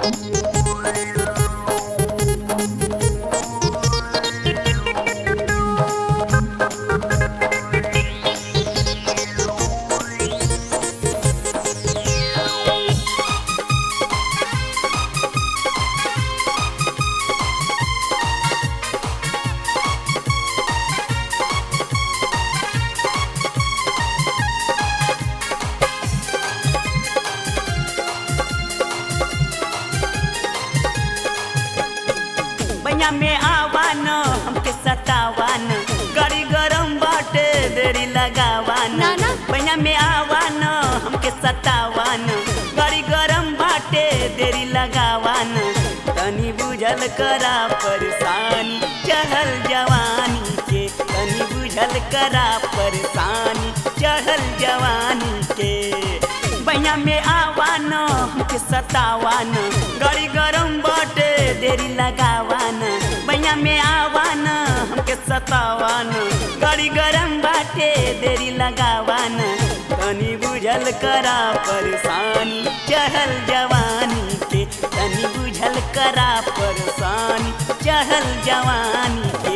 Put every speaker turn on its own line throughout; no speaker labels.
बैया में आवान हमके सतावान गड़ी गरम बाटे देरी लगावान
ना, ना।
बैया में आवान हमके सतावान गड़ी गरम बाटे देरी लगावान तनी बुझल करा परेशानी चढ़ल जवानी के तनी बुझल करा परेशानी चढ़ल जवानी के बैया में आवान हमके सतावान गड़ी गरम बाटे देरी लगावान बैया में आवान हमके सतावान गड़ी गरम बाटे देरी लगावान तनी बुझल करा परेशानी चढ़ल जवानी के तनी बुझल करा परेशानी चढ़ल जवानी के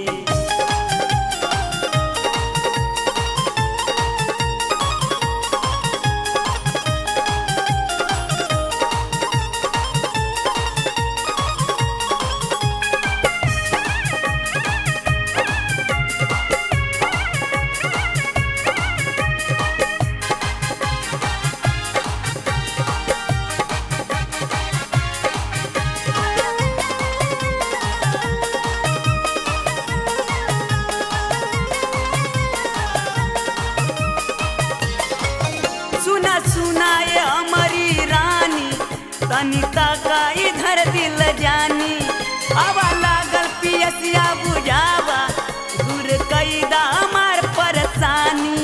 सुना सुना ये हमारी रानी तनिता का इधर दिल जानी हवा लागल पियसिया बुझावा दूर कैदा हमार परेशानी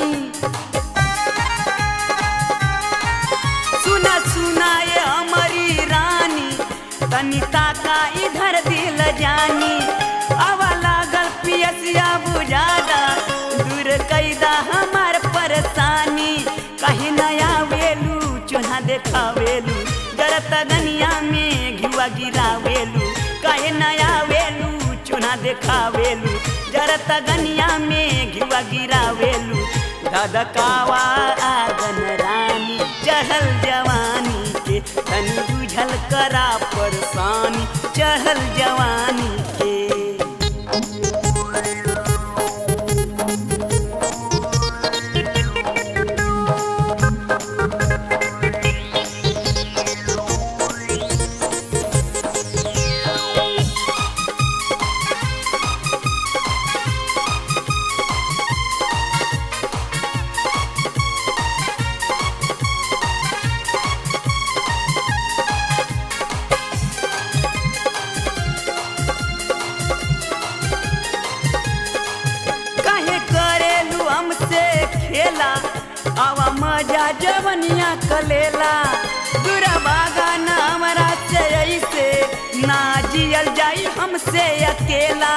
सुना सुना ये हमारी रानी तनिता का इधर दिल जानी हवा लागल पियसिया बुझादा दूर कैदा हमार परेशानी कहीं नया वेलू चूल्हा देखावेलू जरत गनिया में घिवा गिरावेलू कहे नया वेलू चूल्हा देखावेलू जरत गनिया में घिवा गिरावेलू धधकावा आगन रानी चढ़ल जवानी के तनी बुझल करा परेशानी चढ़ल जवानी के काहे करेलू हमसे खेला आवा मजा जवनिया कलेला दूरा बागा ना हमरा से ऐसे ना जियल जाई हमसे अकेला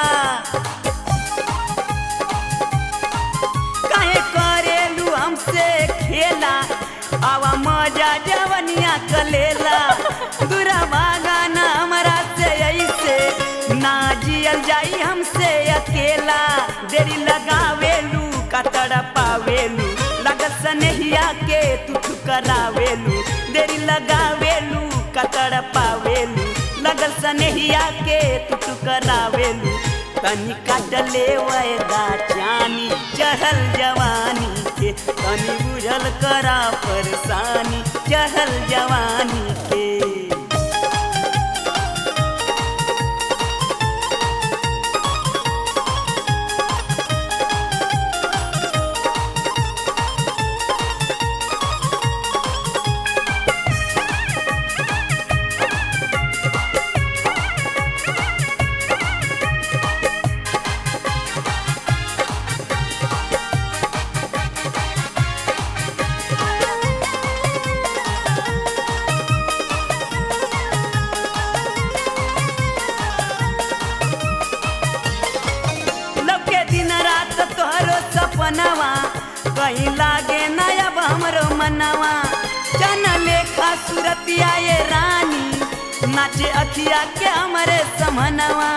काहे करेलू हमसे खेला आवा मजा जवनिया कलेला दूरा बागा ना हमरा से ऐसे ना जियल जाई हमसे अकेला देरी लगावेलू कतड़ पावेलू लगत सनहिया के तू करावेलू देरी लगावेलू कतड़ पावेलू लगल सनहिया के तू करावेलू तनी काटले वैदा चानी चढ़ल जवानी के तनी बुझल करा परेशानी चढ़ल जवानी के लौके दिन रात तोहरो सपनवा कहीं लागे न अब हमरो मनवा जन लेखा सुरतिया ये रानी नाचे अखिया के हमरे समनवा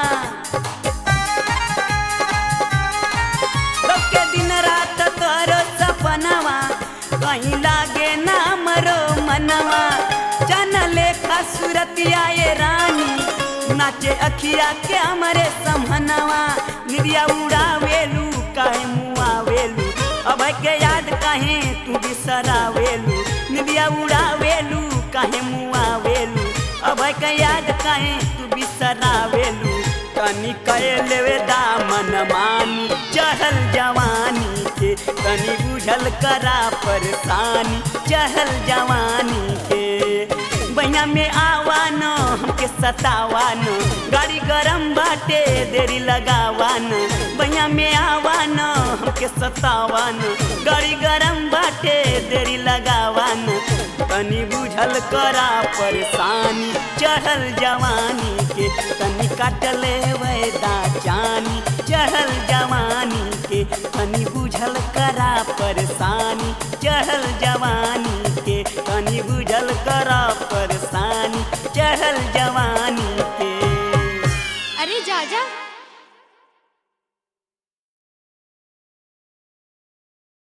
के दिन रात तोरो सपनवा कहीं लागे ना मरो मनवा चन लेखा सूरतिया ये रानी नाचे अखिया के हमरे समनवा निरिया उड़ावेलू काहे मुआवेलू अब के याद काहे तू बिसरावेलू निरिया उड़ावेलू काहे मुआवेलू अब के याद काहे तू बिसरावेलू तनी कह लेवे दामन मानी चढ़ल जवानी के तनी बुझल करा परेशानी चढ़ल जवानी के बहिया में आवान हमके सतावान गाड़ी गरम बाटे देरी लगावान बहिया में आवान हमके सतावान गाड़ी गरम बाटे देरी लगावान तनी बुझल करा परेशानी चढ़ल जवानी के तनी काटले वैदा जानी चढ़ल जवानी के तनी बुझल करा परेशानी चढ़ल जवानी के तनी बुझल करा परेशानी चढ़ल जवानी के
अरे जाजा